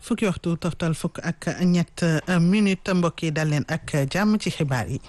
fukki waxtu toftal fukk ak ñett minute mbokk yi dal leen ak jàmm ci xibaar yi.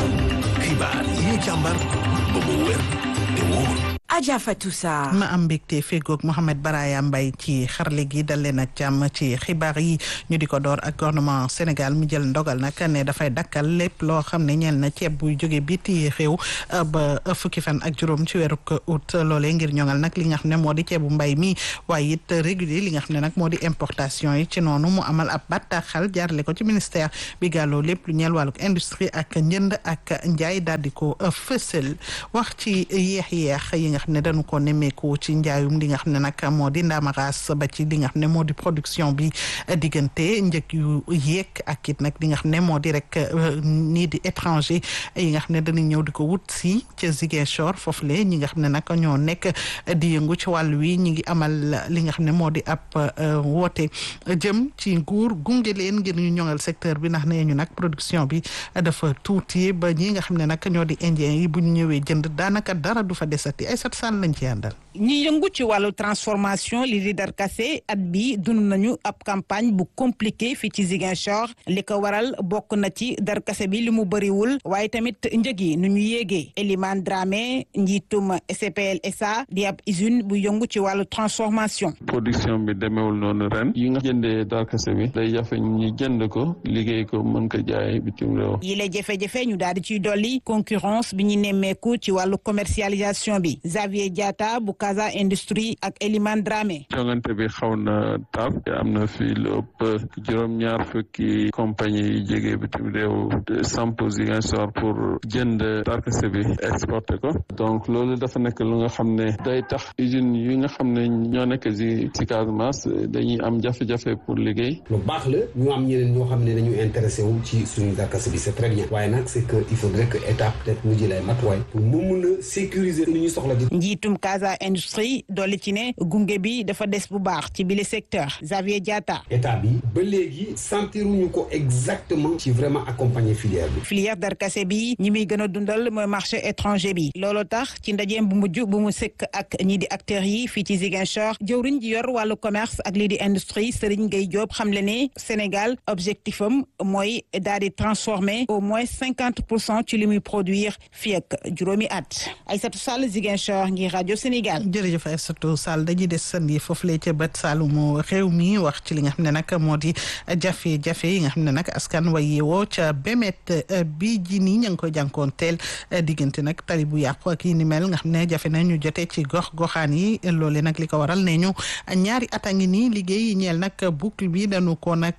xibaar yi ñu càmbar ba mu wér te wóor. Adja Fatou Sarr ma am mbégte fegoog Mohamed Baraya Mbaye ci xarle gi dal leen ak jàmm ci xibaar yi ñu di ko door ak gouvernement Sénégal mi jël ndogal nag ne dafay dakkal lépp loo xam ne ñeel na ceeb buy jóge biti réew ba fukki fan ak juróom ci weeru août loolee ngir ñoŋal nag li nga xam ne moo di ceebu mbay mi waaye it régulier li nga xam ne nag moo di importation yi ci noonu mu amal ab bataaxal jaarale ko ci ministère bi gàlloo lépp lu ñeel wàlluk industrie ak njënd ak njaay daal di ko fësal wax ci yeex-yeex yi nga xam ne dañu ko nemmeeku ci njaayum li nga xam ne nag moo di ndaamaraas ba ci li nga xam ne moo di production bi diggante njëg yu yéeg ak it nag li nga xam ne moo di rek nii di étranger yi nga xam ne dañuy ñëw di ko wut si ca Ziguinchor foofu le ñi nga xam ne nag ñoo nekk di yëngu ci wàll wi ñi ngi amal li nga xam ne moo di ab woote jëm ci nguur gunge leen ngir ñu ñoŋal secteur bi ndax nee ñu nag production bi dafa tuuti ba ñi nga xam ne nag ñoo di indien yi bu ñu ñëwee jënd daanaka dara du fa desati ay sat saan lañ ci àndal ñi yëngu ci wàllu transformation li di darkase at bi dund nañu ab campagne bu compliqué fii ci Ziguinchor li ko waral bokk na ci darkase bi li mu bëriwul waaye tamit njëg yi nu ñu yéegee Elimane Dramé njiitum SPL SA di ab usine bu yëngu ci wàllu transformation production bi demeewul noonu ren yi nga jëndee darkase bi day jafe ñu jënd ko liggéey ko mën ko jaay bitim réew yi la jafe-jafe ñu daal di ciy dolli concurrence bi ñu nemmeeku ci wàllu commercialisation bi Xavier Diatta bu Casa Industrie ak Elimane Dramé jongante bi xaw na tar am na fii lu ëpp juróom-ñaar fukki compagnie yi jógee bitim réew samp Ziguinchor pour jënd darkase bi exporté ko donc loolu dafa nekk lu nga xam ne day tax usine yi nga xam ne ñoo nekk si si Casamance dañuy am jafe-jafe pour liggéey lu baax la ñu am ñeneen ñoo xam ne dañu intéressé wu ci suñu darkase bi c'est très bien waaye nag c'est que il faudrait que état peut-être mu jël ay matuwaay pour mu mun a sécuriser li ñu soxla di njiitum Casa Industrie dolli ci ne gunge bi dafa des bu baax ci bile secteur Xavier Diatta état bi ba léegi sentiruñu ko exactement ci vraiment accompagner filière bi filière darkase bi ñi muy gën a dundal mooy marché étranger bi loolu tax ci ndajeem bu mujj bu mu sëkk ak ñi di acteurs yi fii ci Ziguinchor jëwriñ ji yor wàllu commerce ak lii di industrie Serigne Gueye Diop xam le ne Sénégal objectif am mooy daal di transformer au moins cinquante pour cent ci li muy produire fii ak juróomi at Aïssatou Sall Ziguinchor ngir rajo Sénégal. jërëjëf Aïssatou Sall dañuy des sandi foofu lee ca bët Saalumu réew mi wax ci li nga xam ne nag moo di jafe-jafe yi nga xam ne nag askan wa yeewoo ca bemet bi ji nii ña ngi koy jànkoonteel diggante nag tali bu yàqu ak yi ni mel nga xam ne jafe na ñu jotee ci gox goxaan yi loole nag li ko waral ne ñu ñaari at a ngi nii liggéey yi ñeel nag boucle bi dañu ko nag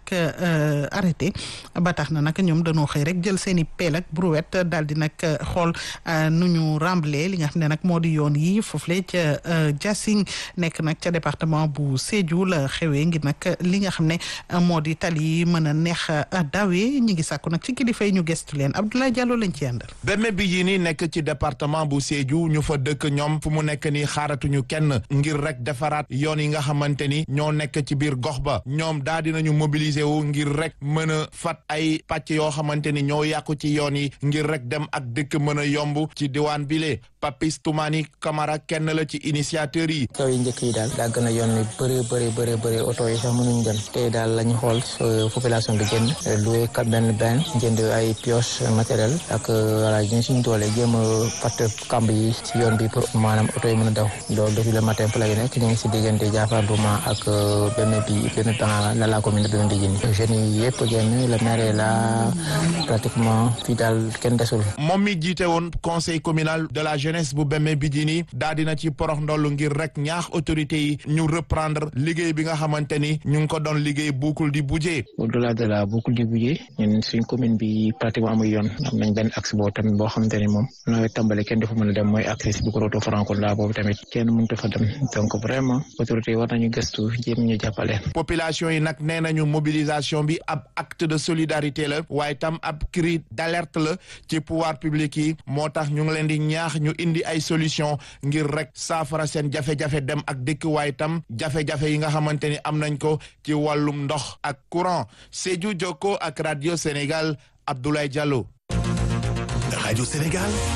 arrêté ba tax na nag ñoom dañoo xëy rek jël seen i peel ak brouette daal di nag xool nu ñu remblé li nga xam ne nag moo di yoon yi foofule ca Diassing nekk nag ca département bu Sédhiou la xewee ngir nag li nga xam ne moo di tali yi mën a neex dawee ñi ngi sàkku nag ci kilifa yi ñu gestu leen Abdoulaye Diallo lañ ci àndal. Beme bi yi ni nekk ci département bu Sédhiou ñu fa dëkk ñoom fu mu nekk nii xaaratuñu kenn ngir rek defaraat yoon yi nga xamante ni ñoo nekk ci biir gox ba ñoom daa dinañu mobiliser wu ngir rek mën a fat ay pàcc yoo xamante ni ñoo yàqu ci yoon yi ngir rek dem ak dëkk mën a yomb ci diwaan bile Papis Toumani Camara kenn la ci initiateur yi. kaw yi njëkk yi daal dàgg na yoon wi bëree bëri bëri bëri oto yi sax mënuñ dem tey daal la ñu xool population bi jënd loué kat benn benn jënd ay pioche matériel ak voilà ñu suñu doole jéem a fatt kamb yi ci yoon bi pour maanaam oto yi mën a daw loolu depuis le matin pour la gi nekk ñu ngi si diggante Diafar Douma ak benn bi benn temps la la commune de Ndijini jeunes yi yëpp génn le maire la pratiquement fii daal kenn desul. moom mi jiite woon conseil communal de la jeunesse bu Beme Bidjini daa dina ci porox ndollu ngir rek ñaax autorités yi ñu reprendre liggéey bi nga xamante ni ñu ngi ko doon liggéey boucle du Budjé. au delà de la boucle du Budjé ñun suñ commune bi pratiquement amul yoon am nañ benn axe boobu tamit boo xamante ni moom nawet tàmbali kenn dafa mën a dem mooy axe bu ko roto Francola boobu tamit kenn mënut fa dem donc vraiment autorités yi war nañu gëstu jéem ñu jàppale. population yi nag nee nañu mobilisation bi ab acte de solidarité la waaye tam ab cri d'alerte la ci pouvoir public yi moo tax ñu ngi leen di ñaax ñu indi ay solution ngir rek saafara seen jafe-jafe dem ak dëkk waaye tam jafe-jafe yi nga xamante ni am nañ ko ci wàllum ndox ak courant Sédhiou Jokko ak radio Sénégal Abdoulaye Diallo. Radio Sénégal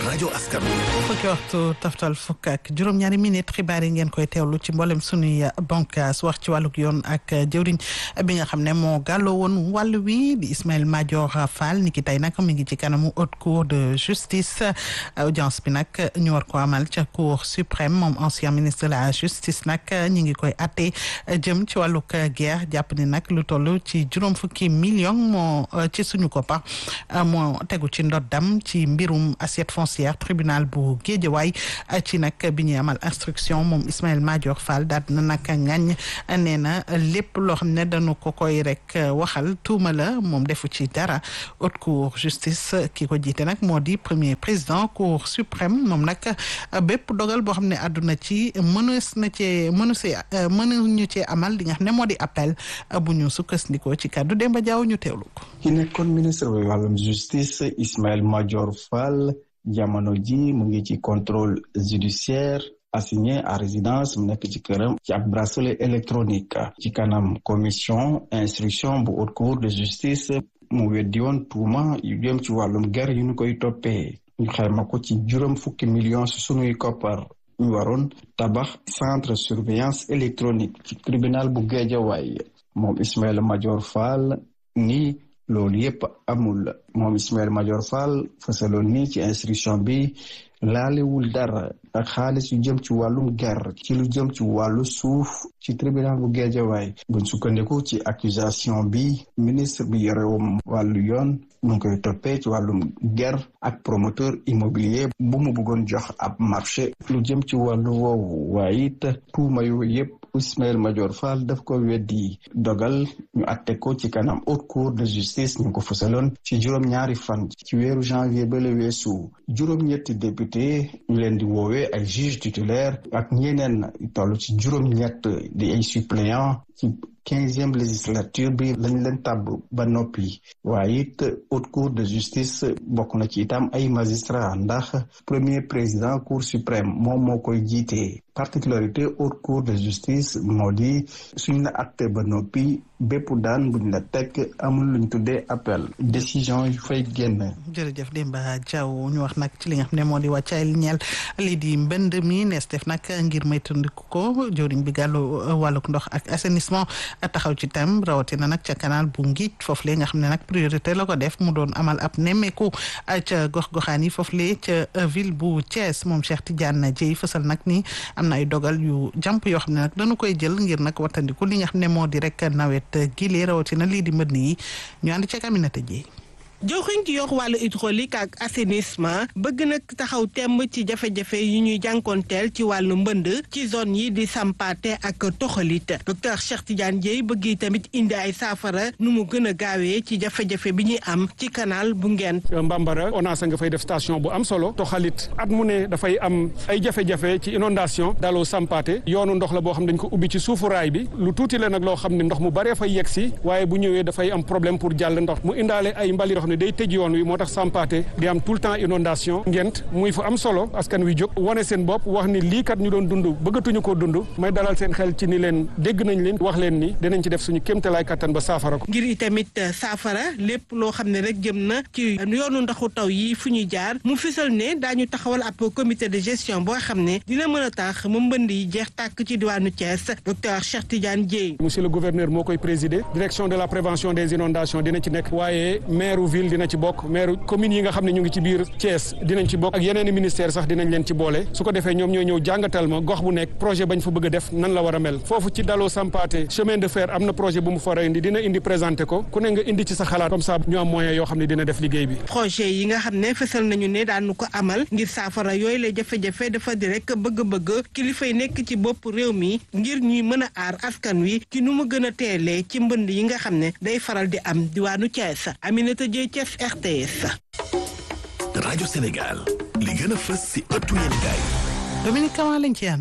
rajo askan fukki waxtu taftal fukk ak juróom-ñaari minute xibaar yi ngeen koy teewlu ci mboolem sunuy bànqaas wax ci wàllug yoon ak jëwriñ bi nga xam ne moo gàlloo woon wàll wi di Ismaël Madior Fall ni ki tey nag mi ngi ci kanamu haute cour de justice audience bi nag ñu war ko amal ca cour suprême moom ancien ministre de la justice nag ñi ngi koy atte jëm ci wàllug guerre jàpp ni nag lu toll ci juróom fukki million moo ci suñu koppar moo tegu ci ndoddam ci mbirum assiette foncière tribunal bu Géejawaay ci nag bi ñuy amal instruction moom Ismaël Madior Fall daal na nag ngañ nee na lépp loo xam ne dañu ko koy rek waxal tuuma la moom defu ci dara haute cour justice ki ko jiite nag moo di premier président cour suprême moom nag bépp dogal boo xam ne àdduna ci mënees na cee mënu see mënuñu cee amal li nga xam ne moo di appel bu ñu sukkandikoo ci kàddu Demba Diaw ñu teewlu ko. ki nekkoon ministre bi wàllum justice Ismaël Madior Fall jamono ji mu ngi ci contrôle judiciaire assigné à résidence mu nekk ci këram ci ab bracelet électronique ci kanam commission instruction bu haute cour de justice mu weddi woon tuuma yu jëm ci wàllum guerre yu ñu koy toppee ñu xayma ko ci juróom fukki millions su sunuy koppar ñu waroon tabax centre surveillance électronique ci tribunal bu Guédiawaye moom Ismaël Madior Fall ni loolu yépp amul moom Ismaël Madior Fall fasaloon ni ci instruction bi laalewul dara ak xaalis yu jëm ci wàllum guerre ci lu jëm ci wàllu suuf ci tribunal bu Guédiawaye buñ sukkandiku ci accusation bi ministre bi yorewum wàllu yoon mu ngi koy toppee ci wàllum guerre ak promoteur immobilier bu mu bëggoon jox ab marché lu jëm ci wàllu woowu waaye it tuuma yu yépp Ismaël Madior Fall daf ko weddi dogal ñu atte ko ci kanam haute cour de justice ñu ko fësaloon ci juróom-ñaari fan ci weeru janvier ba la weesu juróom-ñetti député ñu leen di woowee ay juge titulaire ak ñeneen toll ci juróom-ñett di ay suppléant ci quinzième législature bi lañ leen tàbb ba noppi waaye it haute cour de justice bokk na ci itam ay magistrat ndax premier président cour suprême moom moo koy jiite particularité haute cour de justice moo di suñ la acte ba noppi bépp daan buñ la teg amul luñ tuddee appel décision yu fay génn. jërëjëf Demba Diaw ñu wax nag ci li nga xam ne moo di wàccaay ñeel lii di mbënd mi nees def nag ngir moytandiku ko jëwriñ bi gàllu wàllug ndox ak assainissement taxaw ci tam rawatina nag ca canal bu ngiij foofu le nga xam ne nag priorité la ko def mu doon amal ab nemmeeku ca gox-goxaan yi foofu le ca ville bu Thiès moom Cheikh Tidiane Dieye fësal nag ni am na ay dogal yu jàmp yoo xam ne nag dañu koy jël ngir nag wattandiku li nga xam ne moo di rek nawet gile rawatina lii di mbënd yi ñu ànd ca Aminata Dieye joxuñ ci yox wàllu hydraulique ak assainissement bëgg nag taxaw temm ci jafe-jafe yi ñuy jànkoonteel ci wàllu mbënd ci zone yi di sampaate ak toxalit docteur Cheikh Tidiane Dieye bëgg tamit indi ay saafara nu mu gën a gaawee ci jafe-jafe bi ñuy am ci canal bu Ngent Mbambara ONAS nga fay def station bu am solo toxalit at mu ne dafay am ay jafe-jafe ci inondation daloo sampaate yoonu ndox la boo xam dañ ko ubbi ci suufu raay bi lu tuuti la nag loo xam ne ndox mu baree fay yegg si waaye bu ñëwee dafay am problème pour jàll ndox mu indaale ay mbali ne day tëj yoon wi moo tax sampaate di am tout le temps inondation ngent muy fu am solo askan wi jóg wane seen bopp wax ni lii kat ñu doon dund bëggatuñu ko dund may dalal seen xel ci ni leen dégg nañ leen wax leen ni dinañ ci def suñu kéemtalaay kattan ba saafara ko ngir itamit saafara lépp loo xam ne rek jëm na ci yoonu ndoxu taw yi fu ñuy jaar mu fisal ne daañu taxawal ab comité de gestion boo xam ne dina mën a tax mu mbënd yi jeex tàkk ci diwaanu Thiès docteur Cheikh Tidiane Dieye monsieur le gouverneur moo koy présider direction de la prévention des inondations dina ci nekk waaye maire ville dina ci bokk maire commune yi nga xam ne ñu ngi ci biir Thiès dinañ ci bokk ak yeneen i ministère sax dinañ leen ci boole su ko defee ñoom ñoo ñëw jàngatal ma gox bu nekk projet bañ fa bëgg a def nan la war a mel foofu ci daloo sampaate chemin de fer am na projet bu mu fa indi dina indi présenté ko ku ne nga indi ci sa xalaat comme ça ñu am moyen yoo xam ne dina def liggéey bi projet yi nga xam ne fësal nañu ne daanu ko amal ngir saafara yooyu la jafe-jafe dafa di rek bëgg-bëgg kilifa yi nekk ci bopp réew mi ngir ñuy mën a aar askan wi ci nu mu gën a teelee ci mbënd yi nga xam ne day faral di am diwaanu Thiès Aminata Dieye Thiès RTS. rajo Sénégal li gën a fës si ëttu yéen gaay Dominique Kama lañ ci àndal.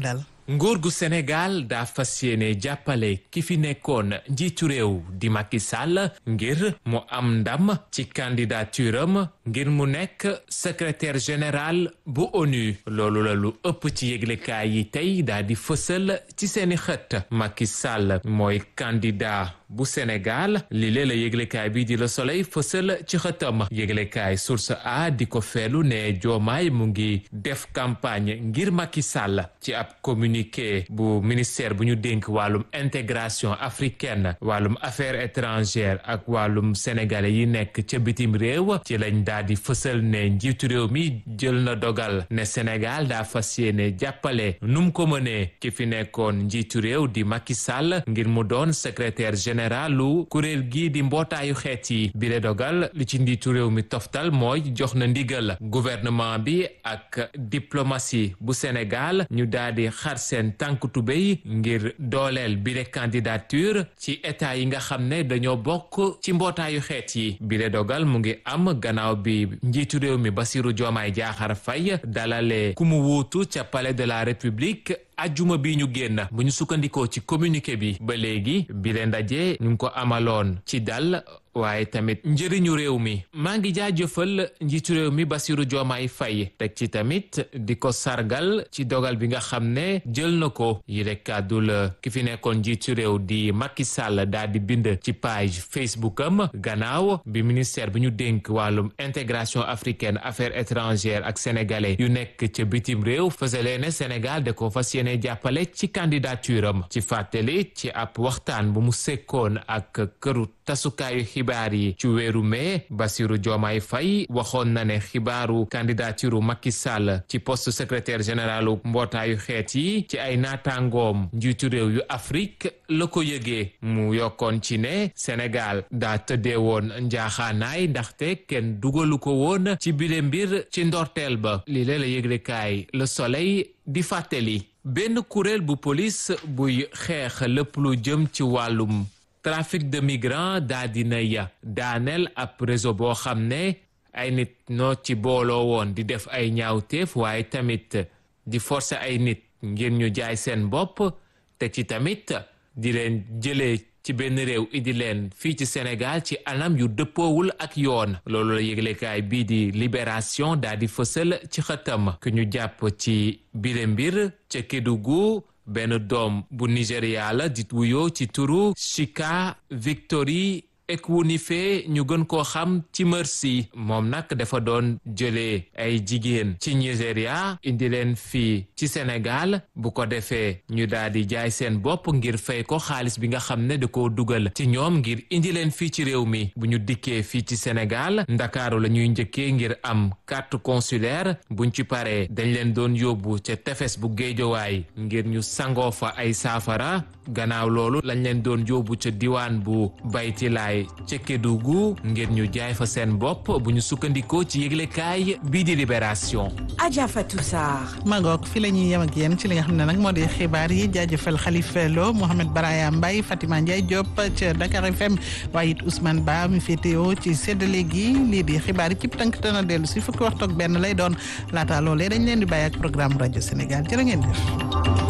nguur gu Sénégal daa fas yéene jàppale ki fi nekkoon njiitu réew di Macky Sall ngir mu am ndam ci candidature am ngir mu nekk secrétaire général bu ONU loolu la lu ëpp ci yëglekaay yi tey daa di fësal ci seeni xët Macky Sall mooy candidat bu Sénégal li lee la yëglekaay bi di Le Soleil fësal ci xëtam yëglekaay source a di ko feelu ne Diomaye mu ngi def campagne ngir Macky Sall ci ab communiqué bu ministère bu ñu dénk wàllum intégration africaine wàllum affaires étrangères ak wàllum sénégalais yi nekk ca bitim réew ci lañ daa di fësal ne njiitu réew mi jël na dogal ne Sénégal daa fas yéene jàppale nu mu ko mënee ki fi nekkoon njiitu réew di Macky Sall ngir mu doon secrétaire général lu kuréel gii di mbootaayu xeet yi bile dogal li ci njiitu réew mi toftal mooy jox na ndigal gouvernement bi ak diplomatie bu Sénégal ñu daal di xar seen tànk tubéy ngir dooleel bile candidature ci état yi nga xam ne dañoo bokk ci mbootaayu xeet yi bile dogal mu ngi am gannaaw bi njiitu réew mi Bassirou Diomaye Diakhar Faye dalale ku mu wuutu ca palais de la République ajjuma bi ñu génn bu ñu sukkandikoo ci communiqué bi ba léegi bi leen ndaje ñu ngi ko amaloon ci dal waaye tamit njëriñu réew mi maa ngi jaajëfal njiitu réew mi Bassirou Diomaye Faye teg ci tamit di ko sargal ci dogal bi nga xam ne jël na ko yile kàddu la ki fi nekkoon njiitu réew di Macky Sall daal di bind ci page Facebook am gannaaw bi ministère bi ñu dénk wàllum intégration africaine affaires étrangères ak sénégalais yu nekk ca bitim réew fësalee ne Sénégal da ko fas yéene jàppale ci candidature am ci fàttali ci ab waxtaan bu mu sekkoon ak këru tasukaayu xibaar yi ci weeru mai Bassirou Diomaye Faye waxoon na ne xibaaru candidature Macky Sall ci poste secrétaire généralu mbootaayu xeet yi ci ay naataangoom njiitu réew yu Afrique la ko yëgee mu yokkoon ci ne Sénégal daa tëddee woon njaaxaanaay ndaxte kenn dugalu ko woon ci bile mbir ci ndorteel ba li lee la yëglekaay Le Soleil di fàttali benn kuréel bu police buy xeex lépp lu jëm ci wàllum trafic de migrants daa dina ya daaneel ab réseau boo xam ne ay nit noo ci booloo woon di def ay ñaawteef waaye tamit di forcer ay nit ngir ñu jaay seen bopp te ci tamit di leen jëlee ci benn réew indi leen fii ci Sénégal ci anam yu dëppoowul ak yoon loolu la yëglekaay bii di libération daa di fësal ci xëtam ku ñu jàpp ci bile mbir ca Kédougou benn doom bu Nigéria la di wuyoo ci turu Chika Victory Ekwunife ñu gën koo xam ci Mercy moom nag dafa doon jëlee ay jigéen ci Nigéria indi leen fii ci Sénégal bu ko defee ñu daal di jaay seen bopp ngir fay ko xaalis bi nga xam ne da koo dugal ci ñoom ngir indi leen fii ci réew mi bu ñu dikkee fii ci Sénégal ndakaaru la ñuy njëkkee ngir am carte consulaire buñ ci paree dañ leen doon yóbbu ca tefes bu géejowaay ngir ñu sangoo fa ay saafara gannaaw loolu lañ leen doon yóbbu ca diwaan bu baytilaay ca Kédougou ngir ñu jaay fa seen bopp bu ñu sukkandikoo ci yëglekaay bii di libération. Adja Fatou Sarr. Magog fi la ñuy yem ak yéen ci li nga xam ne nag moo di xibaar yi jaajëfal Khalifa Lo Mohamed Baraya Mbaye Fatima Ndiaye Diop ca Dakar FM waaye it Ousmane Ba mi féetewoo ci séddale gi lii di xibaar yi cib tënk dana dellu si fukki waxtu ak benn lay doon laata loolee dañ leen di bàyyi ak programme rajo Sénégal jërë ngeen jëf.